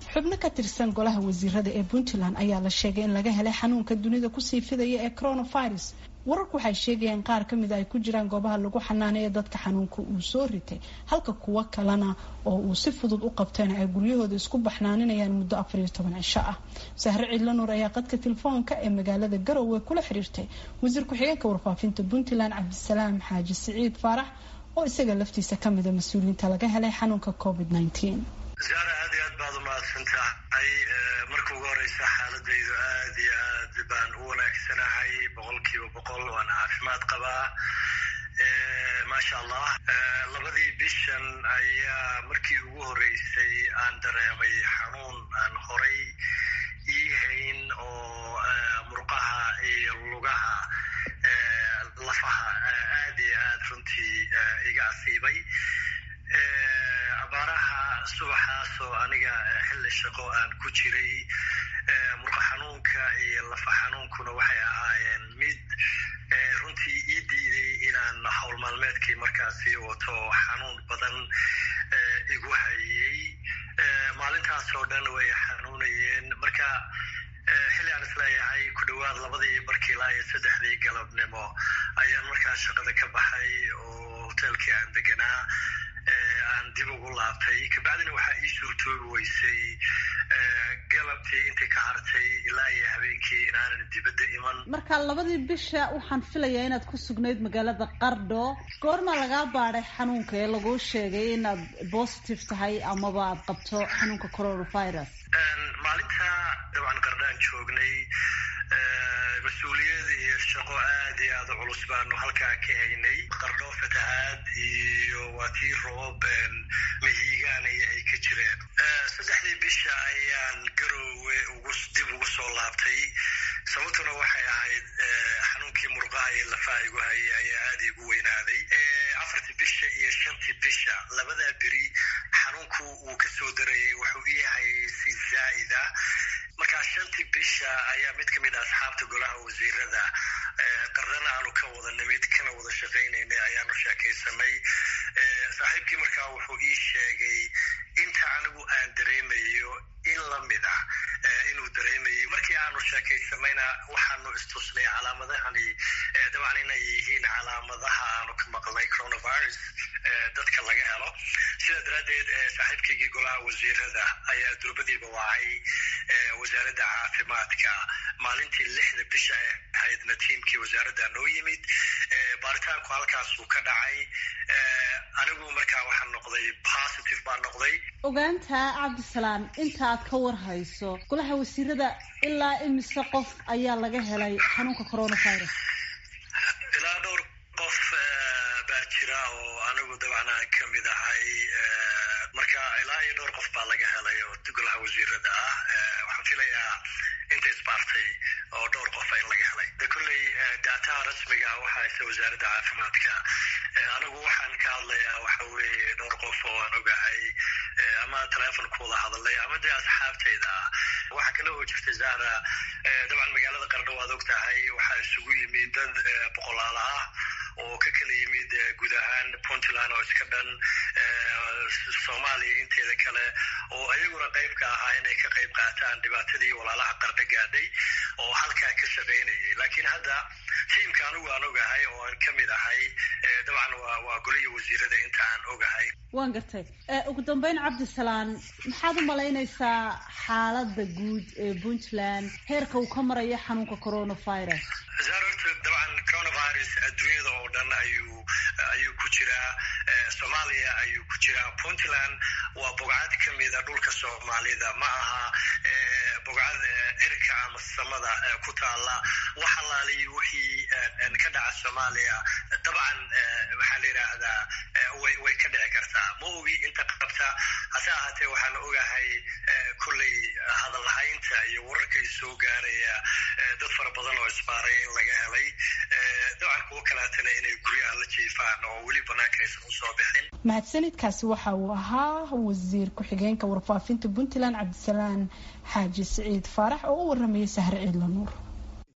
xubno ka tirsan golaha wasiirada ee puntland ayaa la sheegay in laga helay xanuunka dunida kusii fidaya ee coronavirus wararku waxay sheegayeen qaar ka mid a ay ku jiraan goobaha lagu xanaaneeya dadka xanuunka uu soo ritay halka kuwo kalena oo uu si fudud u qabtayna ay guryahooda isku baxnaaninayaan muddo afar iyo toban cisho ah sahre ciidla nuur ayaa qadka telefoonka ee magaalada garowe kula xiriirtay wasiir ku-xigeenka warfaafinta puntland cabdisalaam xaaji siciid faarax oo isaga laftiisa ka mida mas-uuliyiinta laga helay xanuunka covid nneteen zaara aad iyo aad baad umahadsan tahay marka ugu horeysa xaaladaydu aad iyo aad baan u wanaagsanahay boqol kiiba boqol waana caafimaad qabaa maasha allah labadii bishan ayaa markii ugu horeysay aan dareemay xanuun aan horay ii hayn oo murqaha iyo lugaha lafaha aad iyo aad runtii iga asiibay abaaraha subaxaasoo aniga xilli shaqo aan ku jiray murqa xanuunka iyo lafa xanuunkuna waxay ahaayeen mid runtii ii diiday inaan howl maalmeedkii markaasi wato xanuun badan igu hayay maalintaasoo dhan way xanuunayeen marka xilli aan isleeyahay ku dhowaad labadii barkii ilaa iyo saddexdii galabnimo ayaan markaas shaqada ka baxay oo hoteelkii aan deganaa aan dib ugu laabtay kabacdina waxaa ii suurtoobi weysay galabtii intii ka hartay ilaa iyo habeenkii inaanan dibadda iman marka labadii bisha waxaan filayaa inaad ku sugnayd magaalada qardho goormaa lagaa baadhay xanuunka ee laguu sheegay inaad positive tahay amaba aad qabto xanuunka coronavirus maalinta dabcan qardhaan joognay mas-uuliyad iyo shaqo aad iyo aada culus baanu halkaa ka haynay qardho fatahaad iyo waa tii roob mahiigaanaya ay ka jireen saddexdii bisha ayaan garoowe ugu dib ugu soo laabtay sababtuna waxay ahayd xanuunkii murqaha iyo lafaha igu hayay ayaa aada igu weynaaday afartii bisha iyo shantii bisha labadaa beri xanuunku uu ka soo darayay wuxuu ii hayay si zaa'ida markaa shantii bisha ayaa mid ka mid a asxaabta golaha wasiirada qarrana aanu ka wada nimid kana wada shaqaynaynay ayaanu sheekaysanay saaxiibkii markaa wuxuu ii sheegay inta anigu aan dareemayo in la mid ah inuu dareemayo markii aanu sheekaysanayna waxaanu istusnay calaamadahani dabcan inay yihiin calaamadaha aanu ka maqlnay coronavirus dadka laga helo sidaa daraaddeed saaxiibkaygii golaha wasiirada ayaa durbadiiba wacay wasaaradda caafimaadka maalintii lixda bisha ee ahaydna tiimkii wasaaradda noo yimid baaritaanku halkaasuu ka dhacay anigu markaa waxaan noqday positive baan noqday ogaanta cabdisalaam inta aad ka war hayso golaha wasiirada ilaa imise qof ayaa laga helay xanuunka coronavirus ilaa dhowr qof baa jira oo anigu dabcan aan ka mid ahay marka ilaa iyo dhowr qof baa laga helay oo golaha wasiirada ah waxaan filayaa inta isbaartay oo dhowr qofa in laga helay de kolley daataha rasmiga waxaa haysa wasaaradda caafimaadka anigu waxaan ka hadlayaa waxa weeye dhowr qof oo aan ogahay ama telefon ku wada hadalay ama dee asxaabtayda ah waxaa kale oo jirta zahra dabcan magaalada qardho waad og tahay waxaa isugu yimid dad boqolaala ah oo ka kala yimid guud ahaan puntland oo iska dhan soomaaliya inteeda kale oo ayaguna qayb ka ahaa inay ka qayb qaataan dhibaatadii walaalaha qardho gaadhay oo halkaa ka shaqaynayay laakiin hadda tiimka anigu aan ogahay oo aan ka mid ahay dabcan waa goliya wasiirada inta aan ogahay waan gartay ugu dambeyn cabdisalaan maxaad u malaynaysaa xaaladda guud ee puntland heerka uu ka marayo xanuunka coronavirus horta dabcan coronavirus adduunyada oo dhan ayuu ayuu ku jiraa soomaaliya ayuu ku jiraa puntland waa bogcad ka mida dhulka soomaalida ma aha bogcad erika ama samada ku taala wax alaaliyi wixii ka dhaca soomaaliya dabcan waxaa la yidhaahdaa way ka dhici kartaa ma ogi inta qabta hase ahaatee waxaan ogahay kolley hadalhaynta iyo wararkay soo gaaraya dad fara badan oo isbaaray in laga helay dabcan kuwo kaleetana inay guryaha la jiifaan oo weli banaanka aysan usoo bixin mahadsanidkaasi waxa uu ahaa wasiir ku-xigeenka warfaafinta puntland cabdisalaan xaaji siciid faarax oo u waramayay sahre ciidla nuur